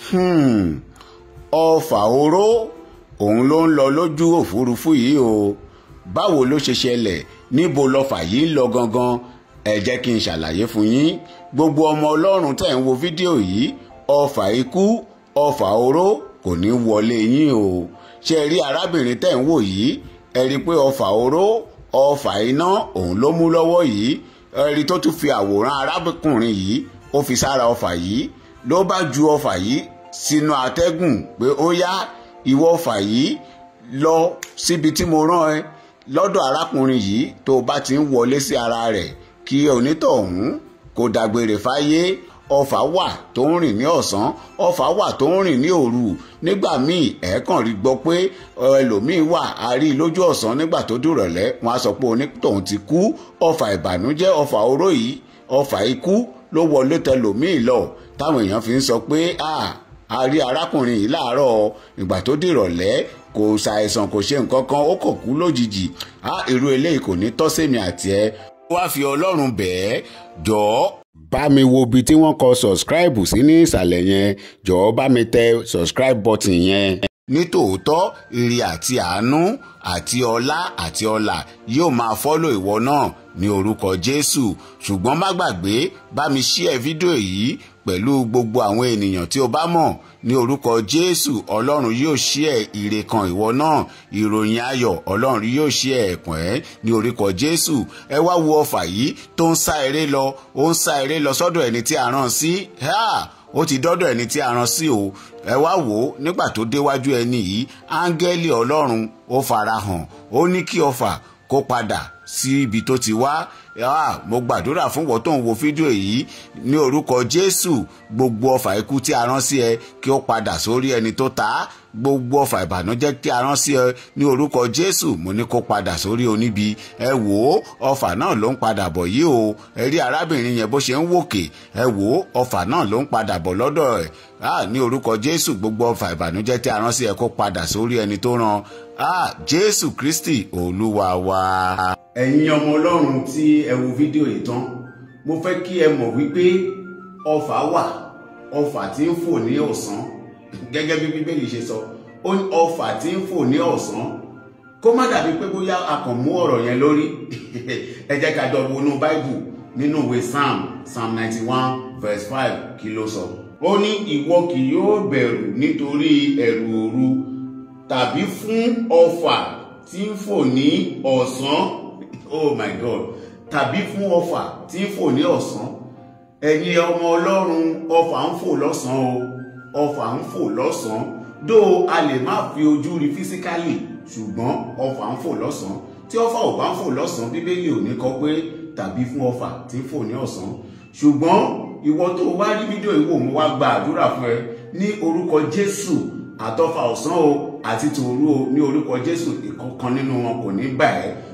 Hmm, ọfà oró òun ló ń lọ lójú òfurufú yìí o báwo ló ṣe ṣẹlẹ̀ níbo lọfà yìí ń lọ gangan ẹ jẹ́ kí n ṣàlàyé fún yín gbogbo ọmọ ọlọ́run tẹ̀ ń wo fídíò yìí ọfà ikú ọfà oró kò ní wọlé yín o ṣe rí arábìnrin tẹ̀ ń wò yìí ẹ rí i pé ọfà oró ọfà iná òun ló mú lọ́wọ́ yìí ẹ rí i tó tún fi àwòrán arábìnrin yìí ó fi sára ọfà yìí ló bá ju ọfà yìí sínú atẹ́gùn pé ó yá ìwọ ọfà yìí lọ síbi tí mo rán ẹ lọ́dọ̀ arákùnrin yìí tó o bá ti ń wọlé sí ara rẹ̀ kí onítọ̀hún kó dágbére fáyé ọfà wà tó ń rìn ní ọ̀sán ọfà wà tó ń rìn ní òru nígbà míì ẹ̀ẹ́kàn rí gbọ́ pé ẹlòmíì wà á rí i lójú ọ̀sán nígbà tó dùrọ̀lẹ́ wọn á sọ pé onítọ̀hún ti kú ọfà ìbànújẹ́ ọfà oró yìí ọfà ikú ló wọlé tẹlòmíì lọ táwọn èèyàn fi ń sọ pé a rí arákùnrin yìí láàárọ̀ ìgbà tó dìrọ̀lẹ́ kò ṣàìsàn kò ṣe nǹkan kan ó kò kú lójijì irú eléyìí kò ní tọ́ sẹ́mi àti ẹ wá fi ọlọ́run bẹ̀ẹ́ jọ̀ọ́ bá mi wo ibi tí wọ́n kọ subscribe sí ní ìsàlẹ̀ yẹn jọ̀ọ́ bá mi tẹ subscribe button yẹn. nítòótọ́ ire àti àánú àti ọlá àti ọlà yóò máa fọ́lọ̀ ìwọ náà ní orúkọ jésù ṣùgbọ́n má gbàgbé bá mi share fídíò yìí pẹ̀lú gbogbo àwọn ènìyàn tí o bá mọ̀ ní orúkọ jésù ọlọ́run yóò share ire kan ìwọ náà ìròyìn ayọ̀ ọlọ́run yóò share ẹ̀kún ẹ̀ ní orúkọ jésù ẹ wá wo ọfà yìí tó ń sá eré lọ ó ń sá eré lọ sọ́dọ̀ ẹni tí a rán sí ó ti dọ́dọ̀ ẹni tí a rán sí o ẹ wá wò ó nígbà tó déwájú ẹni yìí áńgẹ́lì ọlọ́run ó farahàn ó ní kí ọfà kó padà sí ibi tó ti wá ah, mo gbàdúrà fún wọ́n tó ń wo fídíò yìí ní orúkọ jésù gbogbo ọfà ikú tí a rán sí ẹ kí ó padà sórí ẹni tó ta á gbogbo ọfà ìbànújẹ́ tí a rán sí ẹ ní orúkọ jésù mo ní kó padà sórí oníbi ẹ wò ó ọfà náà ló ń padà bọ̀ yìí o ẹ rí arábìnrin yẹn bó ṣe ń wòkè ẹ wò ó ọfà náà ló ń padà bọ̀ lọ́dọ̀ ẹ̀ ah, ní orúkọ jésù gbogbo ọfà ìbànújẹ́ tí a rán sí ẹ kó padà sórí ẹni tó rán ah, jésù kristi olúwa wa. ẹ̀yin ọmọ ọlọ́run tí ẹ wo fídíò yìí tán mo fẹ́ kí ẹ mọ̀ wípé ọfà wà ọfà tí ń fò ní ọ̀sán gẹ́gẹ́ bí bíbélì ṣe sọ ó ní ọfà tí ń fò ní ọ̀sán kó má dàbí pé bóyá a kàn mú ọ̀rọ̀ yẹn lórí ẹ jẹ́ ká jọ wọnú báìbù nínú ìwé psalm psalm ninety one verse five kí ló sọ. ó ní ìwọ kì yóò bẹ̀rù nítorí ẹ̀rù òru tàbí fún ọfà tí ń fò ní ọ̀sán oh my god tàbí fún ọfà tí ń fò ní ọ̀sán ẹ̀yin ọmọ ọlọ́run ọfà ń fò lọ́sàn-án o ọfà ń fò lọ́sàn-án dó a lè má fi ojú rí físíkálì ṣùgbọ́n ọfà ń fò lọ́sàn-án tí ọfà ò bá ń fò lọ́sàn-án bíbélì ò ní kọ pé tàbí fún ọfà tí ń fò ní ọ̀sán ṣùgbọ́n ìwọ tó wá rí fídíò ìwò mo wá gba àdúrà fún ẹ ní orúkọ jésù àtọfà ọ̀sán o àti tòru o ní orúkọ jésù ìkọ̀kan nínú wọn kò ní bà ẹ́